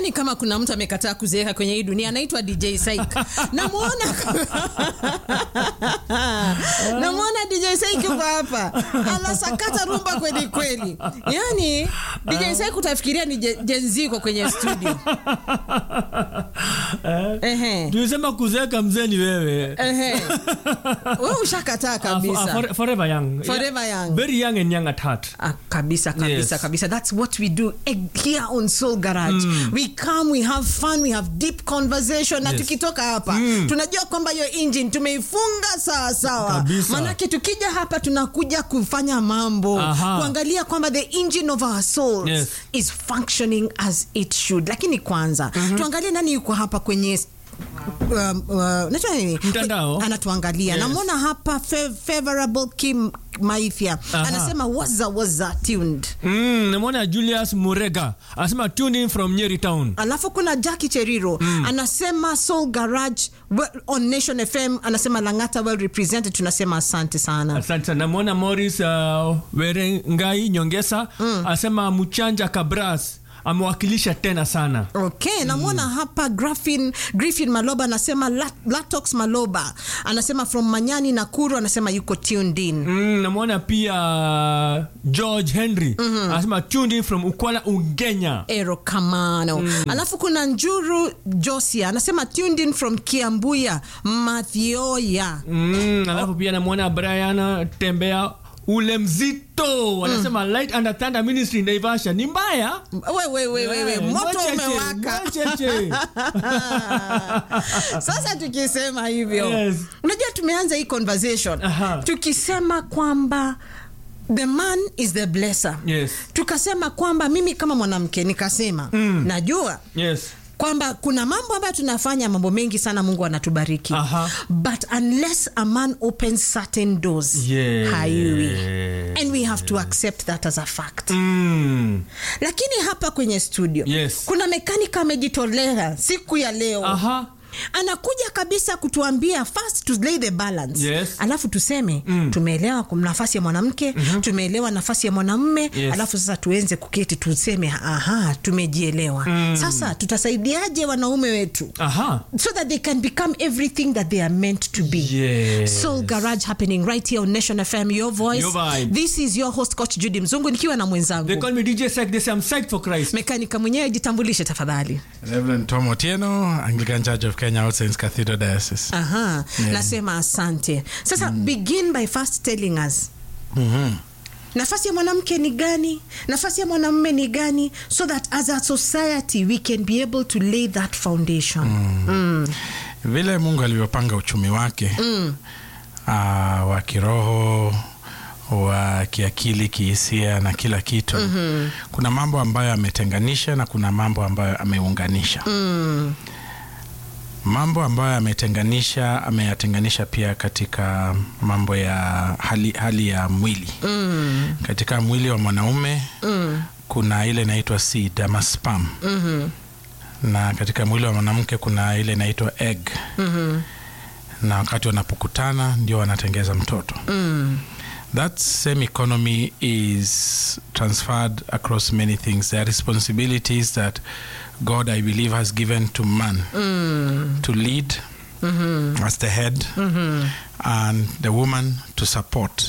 sidhani kama kuna mtu amekataa kuzeeka kwenye hii dunia anaitwa dj saik namwona namwona dj saik yuko hapa anasakata rumba kweli kweli yani dj saik utafikiria ni je- jenziko kwenye studio Ehe. tulisema kuzeeka mzee ni wewe Ehe. wewe ushakataa Ah, kabisa for- forever young Forever young. very young and young at heart Ah, kabisa kabisa Yes. kabisa that's what we do eh, here on soul garage we come we have fun we have deep conversation na Yes. tukitoka hapa tunajua kwamba hiyo engine tumeifunga sawa sawa Kabisa. manake tukija hapa tunakuja kufanya mambo Aha. kuangalia kwamba the engine of our souls Yes. is functioning as it should lakini kwanza tuangalie nani yuko hapa kwenye um, uh, naitwa nini? Mtandao. anatuangalia Yes. namwona hapa fa- favorable kim maifya Aha. anasema waza waza tuned Mm, namwona Julius Murega anasema tune in from Nyeri town. alafu kuna jaki cheriro anasema soul garage well, on nation fm anasema langata well represented tunasema asante sana Asante sana. Namwona Morris uh, Werengai Nyongesa anasema Mchanja Kabras amewakilisha tena sana. okay namwona hapa Griffin, Griffin maloba anasema Lat- latox maloba anasema from manyani nakuru anasema yuko tuned in Mm, namwona pia George Henry anasema tuned in from Ukwala Ugenya. ero kamano alafu kuna njuru josia anasema tuned in from kiambuya mathioya Mm, alafu pia namwona Brian Tembea ule mzito anasema light under thunder ministry Naivasha ni mbaya wewewewewe Eh, moto mwacheche, umewaka mwacheche. sasa tukisema hivyo Yes. unajua tumeanza hii conversation Aha. tukisema kwamba the man is the blesser Yes. tukasema kwamba mimi kama mwanamke nikasema najua Yes. kwamba kuna mambo ambayo tunafanya mambo mengi sana mungu anatubariki Aha. but unless a man opens certain doors Yeah. haiwi and we have to accept that as a fact Mm. lakini hapa kwenye studio Yes. kuna mekanika amejitolea siku ya leo Aha. anakuja kabisa kutuambia first to lay the balance Yes. alafu tuseme mm. tumeelewa kum- nafasi ya mwanamke mm-hmm. tumeelewa nafasi ya mwanamme Yes. alafu sasa tuenze kuketi tuseme aha tumejielewa mm. sasa tutasaidiaje wanaume wetu Aha. so that they can become everything that they are meant to be Yes. soul garage happening right here on nation fm your voice Your vibe. this is your host coach judy mzungu nikiwa na mwenzangu They call me DJ Sek. They say I'm psyched for Christ. mekanika mwenyewe jitambulishe tafadhali Reverend Tom Otieno, Anglican Church of Kenya, All Saints Cathedral Diocese. aha nasema asante sasa begin by first telling us nafasi ya mwanamke ni gani nafasi ya mwanamume ni gani so that as a society we can be able to lay that foundation mm. Vile Mungu alivyopanga uchumi wake mm. uh, wa kiroho wa kiakili kihisia na kila kitu mm-hmm. kuna mambo ambayo ametenganisha na kuna mambo ambayo ameunganisha Mm. mambo ambayo ametenganisha ameyatenganisha pia katika mambo ya hali, hali ya mwili Mm. katika mwili wa mwanaume Mm. kuna ile inaitwa seed ama sperm Mhm. na katika mwili wa mwanamke kuna ile inaitwa egg Mhm. na wakati wanapokutana ndio wanatengeza mtoto Mm. that same economy is transferred across many things there are responsibilities that god i believe has given to man Mm. to lead as the head and the woman to support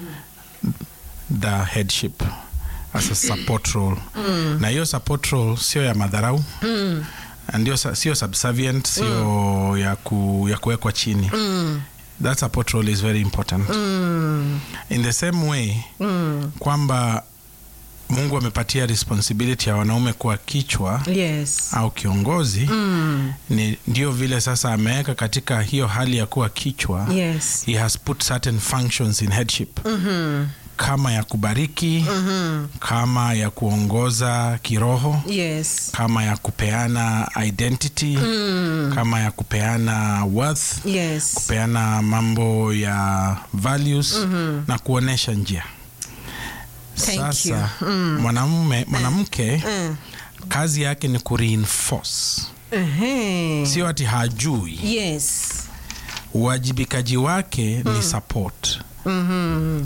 the headship as a support role na hiyo support role sio ya madharau Mm. ndio sa- sio subservient sio ya, ku, ya kuwekwa chini Mm. that support role is very important Mm. in the same way Mm. kwamba mungu amepatia responsibility ya wanaume kuwa kichwa yes au kiongozi Mm. ni ndio vile sasa ameweka katika hiyo hali ya kuwa kichwa yes he has put certain functions in headship Mhm. kama ya kubariki Mhm. kama ya kuongoza kiroho yes kama ya kupeana identity Mm. kama ya kupeana worth yes kupeana mambo ya values na kuonesha njia Thank sasa you. Mm. mwanamume mwanamke Mm. kazi yake ni kureinforce Ehe. sio ati hajui yes uwajibikaji wake ni support Mhm.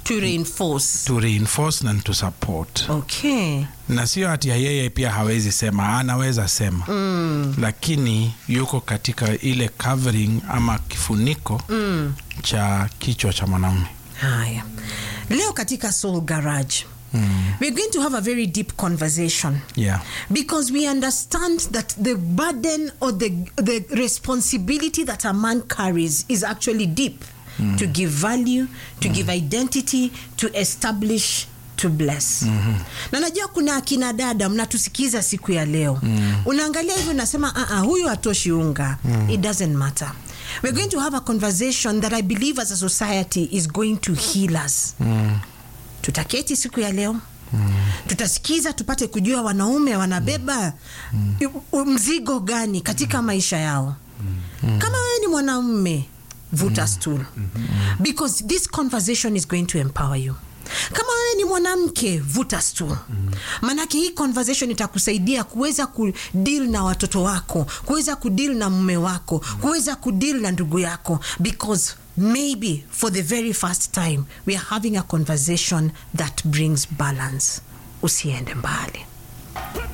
to reinforce to reinforce na to support okay na sio hati ya yeye pia hawezi sema anaweza sema mm. lakini yuko katika ile covering ama kifuniko mm. cha kichwa cha mwanaume haya leo katika soul garage mm. we're going to have a very deep conversation yeah. because we understand that the burden or the, the responsibility that a man carries is actually deep to give value to give identity to establish to bless mm-hmm. na najua kuna akina dada mnatusikiza siku ya leo mm. unaangalia hivyo unasema uh huyu hatoshi unga mm. it doesn't matter we're going to have a conversation that i believe as a society is going to heal us mm. tutaketi siku ya leo mm. tutasikiza tupate kujua wanaume wanabeba mm. mzigo gani katika maisha yao mm. kama wewe ni mwanamume vuta mm. stool mm-hmm. because this conversation is going to empower you kama wewe ni mwanamke vuta stool mm. maanake hii conversation itakusaidia kuweza kudeal na watoto wako kuweza kudeal na mume wako kuweza kudeal na ndugu yako because maybe for the very first time we are having a conversation that brings balance usiende mbali